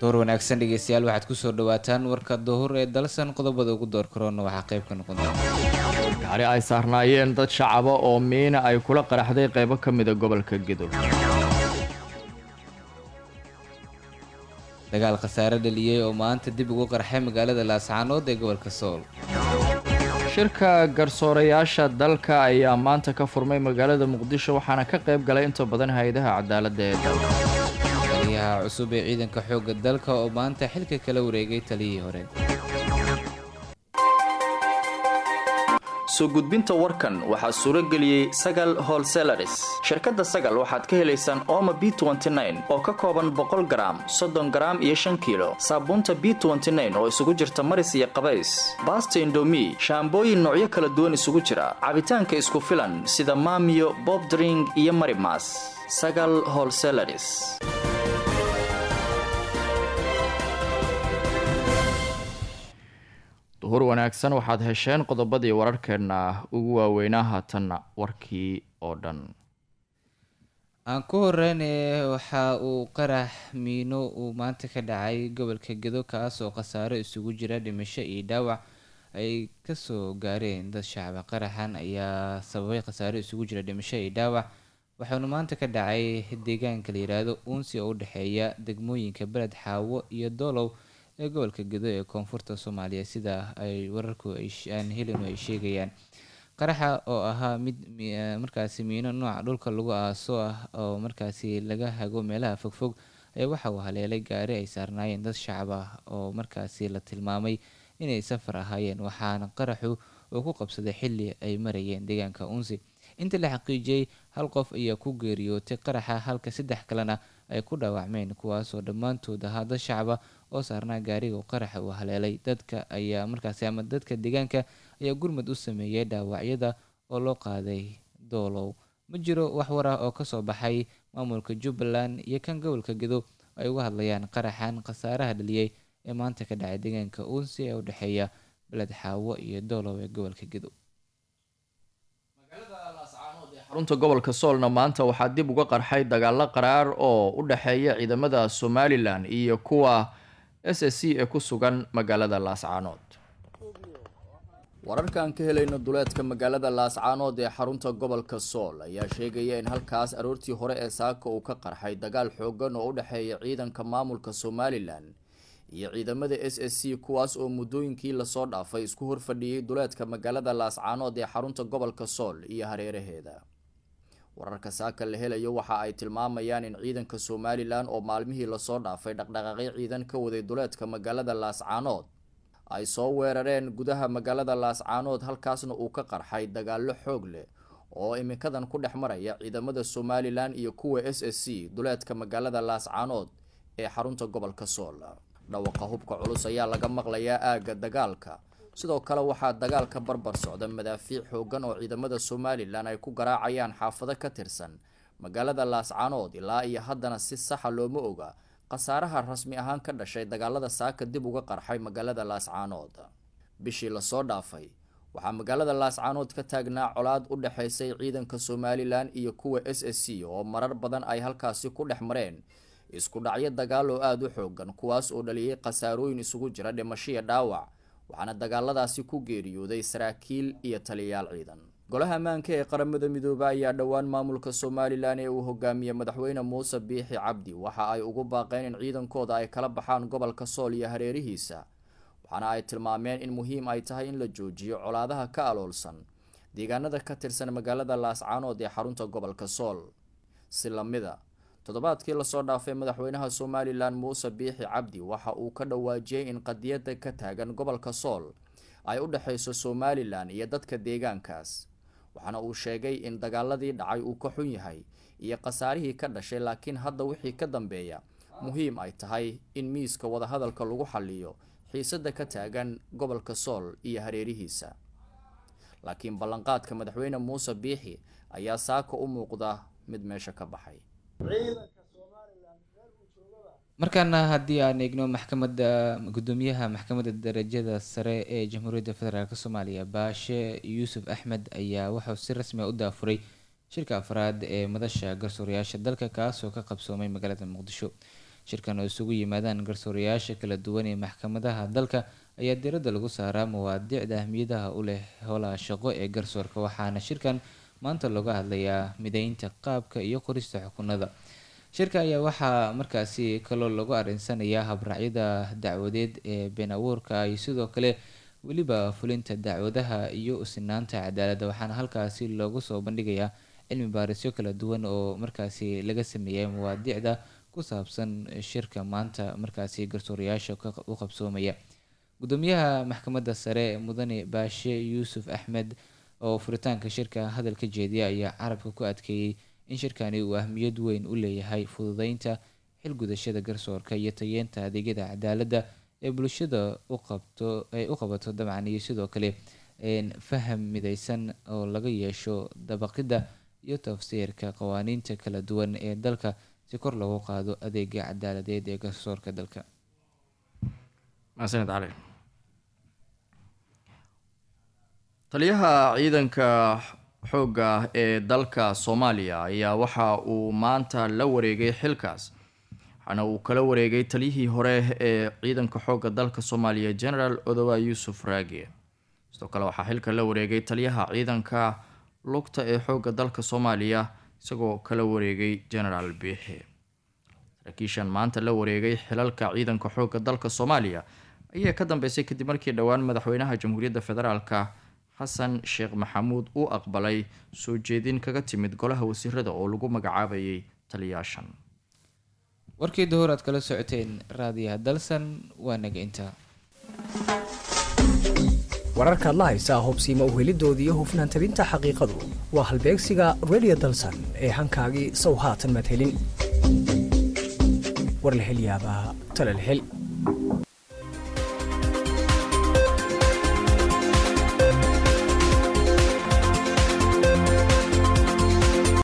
door wanaagsan dhegeystayaal waxaad kusoo dhawaataan warka duhur ee dalsan qodobada ugu door karoona waxaa qayb ka noqon doona gaari ay saarnaayeen dad shacaba oo miina ay kula qaraxday qaybo ka mida gobolka gedo dagaal khasaare dhaliyey oo maanta dib ugu qarxay magaalada laascaanood ee gobolka sool shirka garsoorayaasha dalka ayaa maanta ka furmay magaalada muqdisho waxaana ka qayb galay inta badan hay-adaha cadaaladda ee dalka taliyaha cusub ee ciidanka xoogga dalka oo maanta xilka kala wareegay taliyihii hore soo gudbinta warkan waxaa suuro geliyey sagal holselaris shirkadda sagal waxaad ka helaysaan ooma b oo ka kooban boqol garaam soddon garaam iyo shan kiilo saabuunta b oo isugu jirta maris iyo qabays baasta indomi shaambooyin noocyo kala duwan isugu jira cabitaanka isku filan sida maamiyo bobdring iyo marimas sagal holselaris duhur wanaagsan waxaad hesheen qodobadii wararkeenna ugu waaweynaa haatanna warkii oo dhan aan ku horeyne waxa uu qarax miino uu maanta ka dhacay gobolka gedo kaas oo khasaaro isugu jira dhimasho iyo dhaawac ay kasoo gaareen dad shacaba qaraxan ayaa sababay khasaaro isugu jira dhimasho iyo dhaawac waxaanu maanta ka dhacay deegaanka la yiraahdo uunsi oo u dhexeeya degmooyinka beled xaawo iyo doolow ee gobolka gedo ee koonfurta soomaaliya sida ay wararku aan helinu ay sheegayaan qaraxa oo ahaa mid markaasi miino nooca dhulka lagu aaso ah oo markaasi laga hago meelaha fogfog ayaa waxa uu haleelay gaari ay saarnaayeen dad shacab ah oo markaasi la tilmaamay inay safar ahaayeen waxaana qaraxu uu ku qabsaday xili ay marayeen deegaanka unsi inta la xaqiijiyey hal qof ayaa ku geeriyootay qaraxa halka saddex kalena ay ku dhaawacmeen kuwaasoo dhammaantood ahaa dad shacaba oo saarnaa gaariga qaraxa uu haleelay dadka ayaa markaasi ama dadka deegaanka ayaa gurmad u sameeyay dhaawacyada oo loo qaaday doolow ma jiro wax war ah oo kasoo baxay maamulka jubbaland iyo kan gobolka gedo ay uga hadlayaan qaraxan khasaaraha dhaliyey ee maanta ka dhacay deegaanka uunsi ee u dhexeeya beled xaawo iyo doolow ee gobolka gedo xarunta gobolka soolna maanta waxaa dib uga qarxay dagaalo qaraar oo u dhexeeya ciidamada somalilan iyo kuwa s s c ee ku sugan magaalada laascaanood wararkaan ka helayno duleedka magaalada laascaanood ee xarunta gobolka sool ayaa sheegaya in halkaas aroortii hore ee saaka uu ka qarxay dagaal xoogan oo u dhexeeya ciidanka maamulka somalilan iyo ciidamada s s c kuwaas oo muddooyinkii lasoo dhaafay isku horfadhiyey duleedka magaalada laascaanood ee xarunta gobolka sool iyo hareeraheeda wararka saaka la helayo waxa ay tilmaamayaan in ciidanka somalilan oo maalmihii lasoo dhaafay dhaqdhaqaaqyo ciidan ka waday duleedka magaalada laascaanood ay soo weerareen gudaha magaalada laascaanood halkaasna uu ka qarxay dagaallo xoog leh oo iminkadan ku dhex maraya ciidamada somalilan iyo kuwa s s c duleedka magaalada laascaanood ee xarunta gobolka sool dhawaqa hubka culus ayaa laga maqlayaa aagga dagaalka sidoo kale waxaa dagaalka barbar socda madaafiic xoogan oo ciidamada somalilan ay ku garaacayaan xaafado ka tirsan magaalada laascaanood ilaa iyo haddana si saxa looma oga khasaaraha rasmi ahaan ka dhashay dagaalada saaka dib uga qarxay magaalada laascaanood bishii lasoo dhaafay waxaa magaalada laascaanood ka taagnaa colaad u dhexaysay ciidanka somalilan iyo kuwa s s c oo marar badan ay halkaasi ku dhex mareen isku dhacyo dagaal oo aada u xoogan kuwaas oo dhaliyey khasaarooyin isugu jira dhimashiya dhaawac waxaana dagaaladaasi ku geeriyooday saraakiil iyo taliyayaal ciidan golaha ammaanka ee qaramada midoobe ayaa dhowaan maamulka somalilan ee uu hogaamiyey madaxweyne muuse biixi cabdi waxa ay ugu baaqeen in ciidankooda ay kala baxaan gobolka sool iyo hareerihiisa waxaana ay tilmaameen in muhiim ay tahay in la joojiyo colaadaha ka aloolsan deegaanada ka tirsan magaalada laascaanood ee xarunta gobolka sool si lamida toddobaadkii lasoo dhaafay madaxweynaha somalilan muuse biixi cabdi waxa uu ka dhawaajiyey in qadiyada ka taagan gobolka sool ay u dhexeyso somalilan iyo dadka deegaankaas waxaana uu sheegay in dagaaladii dhacay uu ka xun yahay iyo khasaarihii ka dhashay laakiin hadda wixii ka dambeeya muhiim ay tahay in miiska wadahadalka lagu xaliyo xiisada ka taagan gobolka sool iyo hareerihiisa laakiin ballanqaadka madaxweyne muuse biixi ayaa saaka u muuqda mid meesha ka baxay markaana haddii aan eegno maxkamadda gudoomiyaha maxkamadda darajada sare ee jamhuuriyadda federaalk soomaaliya baashe yuusuf axmed ayaa wuxuu si rasmi a u daafuray shirka afraad ee madasha garsoorayaasha dalka kaasoo ka qabsoomay magaalada muqdisho shirkan oo isugu yimaadaan garsoorayaasha kala duwan ee maxkamadaha dalka ayaa diradda lagu saaraa mawaadiicda ahmiyadaha u leh howlaha shaqo ee garsoorka waxaana shirkan maanta looga hadlayaa mideynta qaabka iyo qorista xukunada shirka ayaa waxaa markaasi kaloo lagu arinsanayaa habraacyada dacwadeed ee been abuurka iyo sidoo kale weliba fulinta dacwadaha iyo usinaanta cadaaladda waxaana halkaasi loogu soo bandhigayaa cilmi baarisyo kala duwan oo markaasi laga sameeyay mawaadiicda ku saabsan shirka maanta markaasi garsoorayaasha u qabsoomaya gudoomiyaha maxkamadda sare mudane baashe yuusuf axmed oo furitaanka shirka hadal ka jeediya ayaa carabka ku adkeeyey in shirkani uu ahmiyad weyn u leeyahay fududeynta xilgudashada garsoorka iyo tayeenta adeegyada cadaaladda ee bulshada u qabto ay u qabato dabcan iyo sidoo kale faham mideysan oo laga yeesho dabaqidda iyo tafsiirka qawaaniinta kala duwan ee dalka si kor loogu qaado adeega cadaaladeed ee garsoorka dalka mahadsaned cali taliyaha ciidanka xoogga ee dalka soomaaliya ayaa waxa uu maanta la wareegay xilkaas waxaana uu kala wareegay taliyihii hore ee ciidanka xoogga dalka soomaaliya generaal odowa yuusuf raage sidoo kale waxaa xilka la wareegay taliyaha ciidanka lugta ee xoogga dalka soomaaliya isagoo kala wareegay generaal biixi saraakiishan maanta la wareegay xilalka ciidanka xoogga dalka soomaaliya ayaa ka dambeysay kadib markii dhowaan madaxweynaha jamhuuriyadda federaalka xasan sheekh maxamuud uu aqbalay soo jeedin kaga timid golaha wasiirada oo lagu magacaabayay taliyaashan warkii duhur aad kala socoteen raadiyaha dalsan waa naga intaa wararkaad la haysaa hubsiima uhelidoodii iyo hufnaan tabinta xaqiiqadu waa halbeegsiga radio dalsan ee hankaagii sow haatan maad helin war la hel yaabaa tala la hel